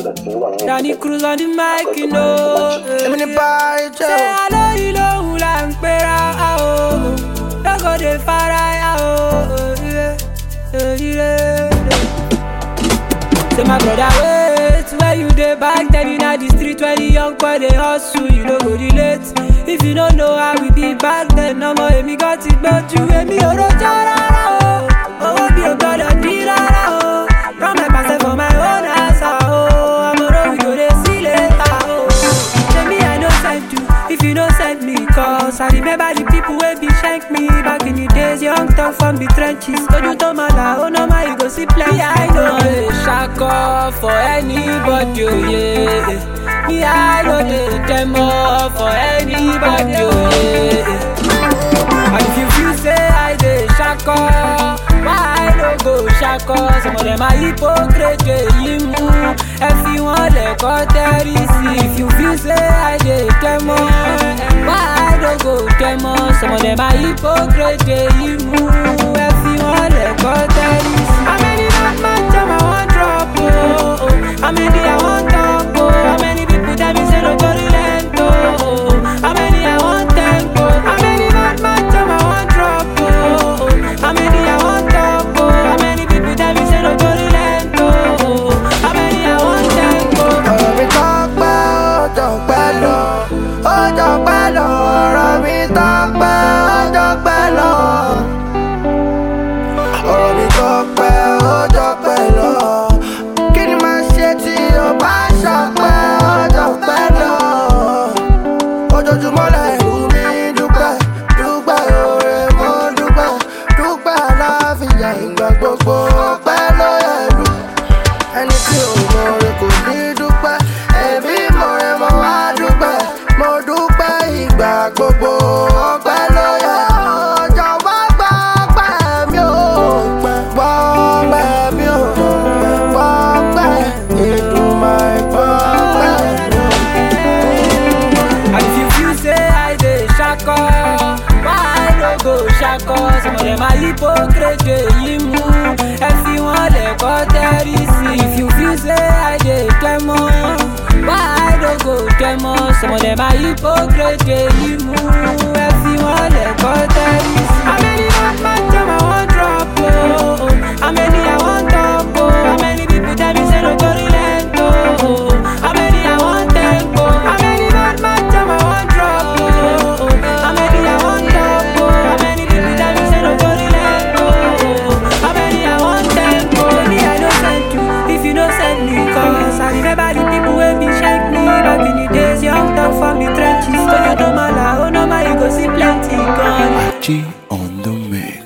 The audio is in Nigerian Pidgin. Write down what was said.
Danny Cruz on the mic, you know. Èmi ní báyìí Ṣé jẹ́ o. alóyìn lòun là ń pera a o? Lọ́gọ̀dẹ̀ fara ya o. Say my brother wait, where you dey back then inna the street when the young boy dey hustle, you no go relate. If you no know how we be back then, ọmọ èmi gan ti gbójú, èmi ò rojọ́ rárá o. Owó mi ò gbọ́dọ̀ dín rárá o. Run my parcel for my own house o. Àmọ̀ràn we go dey see later o. Say me I no send you, if you no send me cause I remember the people wey be shank me back in the days young talk from the trenches. Ojú tó máa là ó ná máa you go see plenty. I no dey ṣakọ for anybody o yeah. Me I no dey demo for anybody o yeah. And if you feel say I dey ṣakọ, why I no go ṣakọ? Some of them are hypocrite èyí mú. Ẹ fi wọ́n lẹ̀kọ́ tẹ́rí sí. If you feel say I dey demo, why I no go demo? Some of them are hypocrite èyí mú. Ẹ fi wọ́n lẹ̀kọ́ tẹ́rí sí. How many bad man jam I wan drop o? How many I wan talk o? How many people tell me say no go relent o? How many I wan thank o? How many bad man jam I wan drop o? How many I wan talk o? How many people tell me say no go relent o? How many I wan thank o? Ọ̀rọ̀ mi tọ́pẹ́ ọjọ́ pẹ́ lọ. Ọjọ́ pẹ́ lọ. Ọ̀rọ̀ mi tọ́pẹ́ ọjọ́ pẹ́ lọ. Ọ̀rọ̀ mi tọ́pẹ́ ọjọ́ pẹ́ lọ. Kí ni màá ṣe tí o bá ṣọpẹ́ ọjọ́ pẹ́ lọ? Ojoojúmọ́ lẹ́rù mi dúpẹ́, dúpẹ́ oore mo dúpẹ́, dúpẹ́ aláfíà ìgbà gbogbo ọpẹ́ ló yẹ̀rù ẹni tí ò mọ rẹ kò ní dúpẹ́ ẹbí mọ rẹ mọ wá dúpẹ́ mo dúpẹ́ ìgbà gbogbo ọpẹ́ ló yẹ ọjọ́ wá gbọ́ ọpẹ́ mi ò gbọ́ ọpẹ́ mi ò gbọ́ ọpẹ́ ìdùnmọ̀ ìgbọ́ ọpẹ́ mi ò. And if you feel say I dey ṣakọ, why I no go ṣakọ? Some of them are hypocrite èyí mú. Ẹ fi wọ́n lẹ̀kọ́ tẹ́rí sí. If you feel say I dey demo, why I no go demo? Some of them are hypocrite èyí mú. Ẹ fi wọ́n lẹ̀kọ́ tẹ́rí sí. How many bad man jam I wan drop o? How many I wan talk o? How many people tell me say no go relent o? How many I wan thank o? How many bad man jam I wan drop o? How many I wan talk o? How many people tell me say no go relent o? How many I wan thank o? Me I no send you, if you no send me cause I remember the people wey be shank me back in the days young talk from the trenches. Ojo to mala, oh no ma you go see plenty gone. G on the mix.